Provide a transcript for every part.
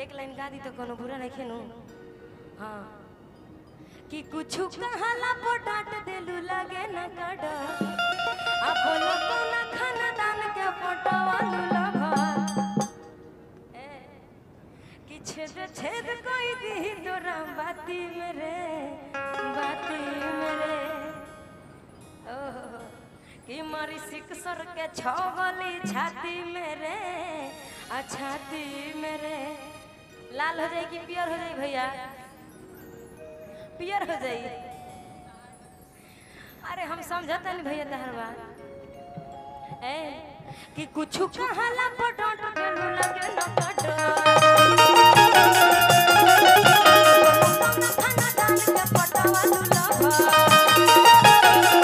एक लाइन गा दी तो कोनो बुरा नहीं खेनू हाँ कि कुछ कहला पो डांट देलू लगे न कड आ बोलो कोना खाना दान के पटवालू लभा ए, कि छेद छेद कोई दी तोरा बाती मेरे बाती मेरे ओहो कि मारी सिकसर के छो गली छाती मेरे आ छाती मेरे लाल हो जाए कि पियर हो जाए भैया पियर हो जाए अरे हम समझता नहीं भैया तहर बात ए कि कुछ कहला पटोट के लगे न कटो खाना दान के पटवा लुलभा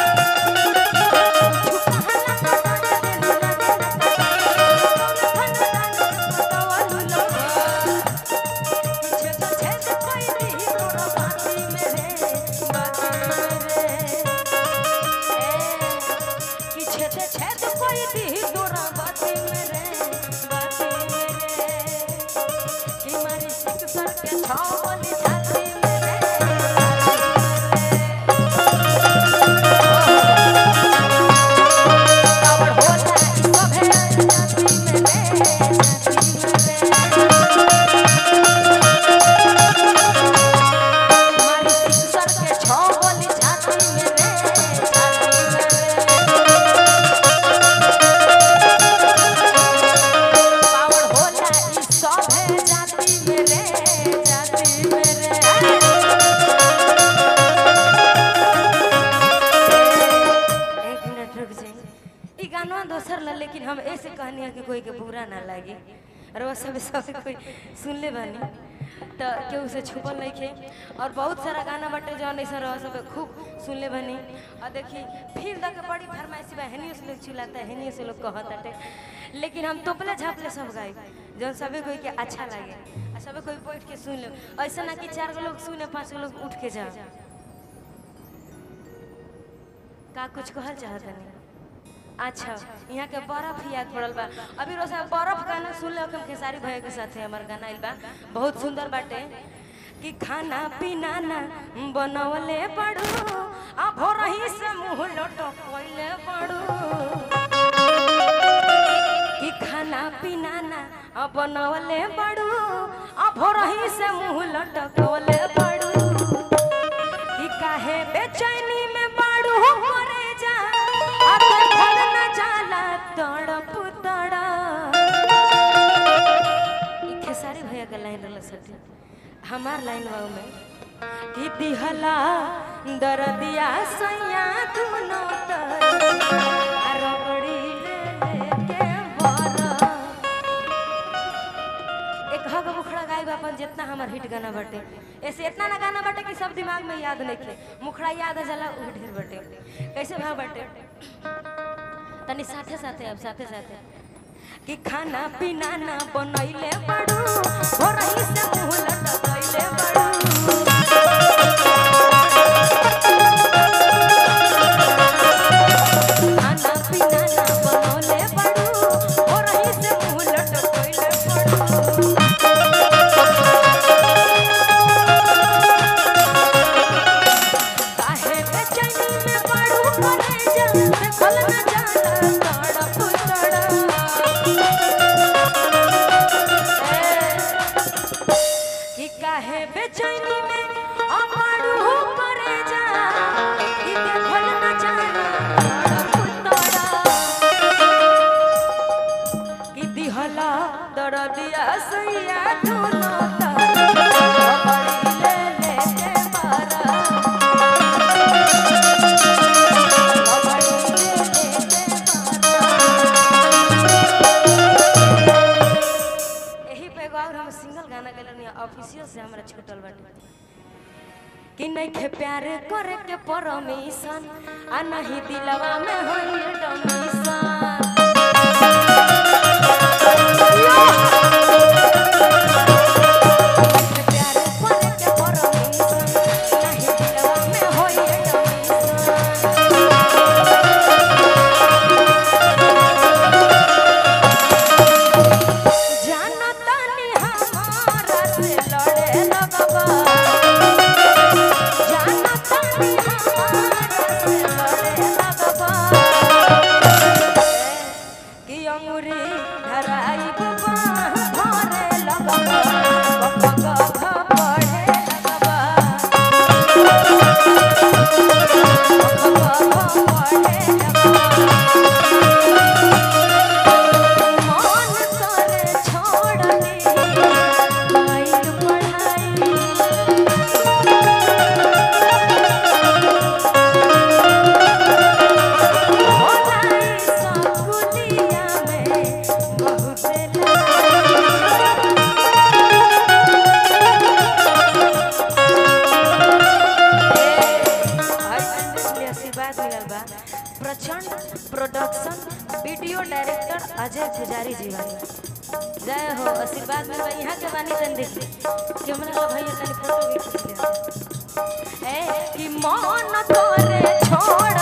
छावली छाती कावड़ होला ई सभे जाति में रे मारी सिसर के छो बोली छाती में रे छाती में रे कावड़ होला ई सभे जाति में रे जाति में रे एक मिनट रुक जाइए ई गाना दोसर ला लेकिन हम ऐसे कहनी है कि कोई के बुरा ना लागे और वो सब सब कोई सुन ले बानी तो केहू से छुपल नहीं खे और बहुत सारा गाना बटे जौन ऐसा रह सब खूब सुन ले बानी और देखी फिर तक बड़ी फरमाइशी बा हेनियो से लोग चिल्लाता है हेनियो से लोग कहता है लेकिन हम तोपले झापले सब गाए जौन सभी कोई के अच्छा लागे और सभी कोई बैठ के सुन ले ऐसा ना कि चार गो लोग सुने पांच गो लोग उठ के जा का कुछ कहल चाहत नहीं अच्छा यहाँ के बर्फ याद पड़ल बा अभी रोज बर्फ गाना सुन ले हम खेसारी भैया के साथे हमार गाना आइल बा बहुत सुंदर बाटे कि खाना पीना ना बनवले पड़ू आ भोरही से मुंह लटकले पड़ू कि खाना पीना ना आ बनवले पड़ू आ भोरही से मुंह लटकले पड़ू कि काहे बेचैनी में बाड़ू मरे जा अब घर न जाला तड़प तड़प ई खेसारी भैया के लाइन रहल सटी हमार लाइन बा में कि दिहला दरदिया सैया दुनो तर आ रबड़ी ले लेके बरफ एक हग मुखड़ा गाय बा अपन जितना हमार हिट गाना बटे ऐसे इतना ना गाना बटे कि सब दिमाग में याद नहीं खे मुखड़ा याद आ जाला उ ढेर बटे कैसे भाव बटे तनी साथे साथे अब साथे साथे कि खाना पीना ना बनैले बड़ू हो रही से मुंह लटकैले बड़ू खाना पीना ना बनौले बड़ू हो रही से मुंह लटकैले बड़ू काहे बेचैनी में पड़ू करे जा देखल न जाला तड़प तड़प कि काहे बेचैनी में आ पड़ू करे जा कि देखल न जाला तड़प तड़प कि दिहला दरदिया सैया दुनो तर बड़ी ले लेके मारा यही पे एगो और हम सिंगल गाना गेलन ऑफिसियल से हमरा छूटल बाटे कि नहीं खे प्यार करे के परमिशन आ नहीं दिलवा में होई डोमिशन प्यार करे के परमिशन नहीं दिलवा में होई डोमिशन जानतानी हमार प्रचंड प्रोडक्शन वीडियो डायरेक्टर अजय पुजारी जी बानी जय हो आशीर्वाद में भाई यहाँ के बानी तन देखी कि हमरा का भैया तनी फोटो भी खींच ले ए कि मन तोरे छोड़